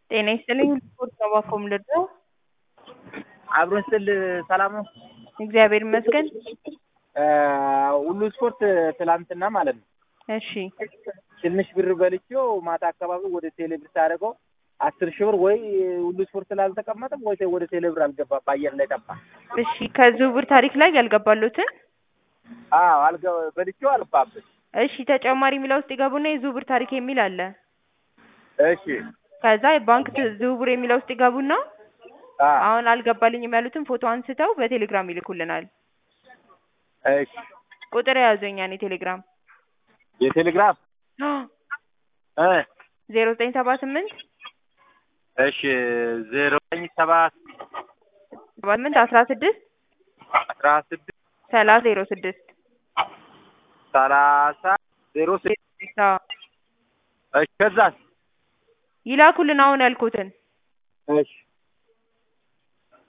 ጤና ይስጥልኝ ስፖርት ነው እባክዎ የምልርዳው? አብሮን ስል ሰላም ነው? እግዚአብሔር ይመስገን። ሁሉ ስፖርት ትላንትና ማለት ነው እሺ ትንሽ ብር በልቼው ማታ አካባቢ ወደ ቴሌብር ሳደርገው አስር ሺህ ብር ወይ ሁሉ ስፖርት ስላልተቀመጠም ወይ ወደ ቴሌብር አልገባም፣ በአየር ላይ ጠፋ። እሺ ከዝውውር ታሪክ ላይ ያልገባሎትን አዎ አልገ በልቼው አልባብን። እሺ ተጨማሪ የሚለው ውስጥ ይገቡና የዝውውር ታሪክ የሚል አለ። እሺ ከዛ የባንክ ት- ዝውውር የሚለው ውስጥ ይገቡና አ አሁን አልገባልኝም ያሉትን ፎቶ አንስተው በቴሌግራም ይልኩልናል። እሺ ቁጥር የያዙ የኛን የቴሌግራም የቴሌግራም እ ዜሮ ዘጠኝ ሰባ ስምንት እሺ ዜሮ ዘጠኝ ሰባ ሰባ ስምንት አስራ ስድስት አስራ ስድስት ሰላሳ ዜሮ ስድስት ሰላሳ ዜሮ ስድስት አዎ እሺ ከዛስ ይላኩልን አሁን ያልኩትን እሺ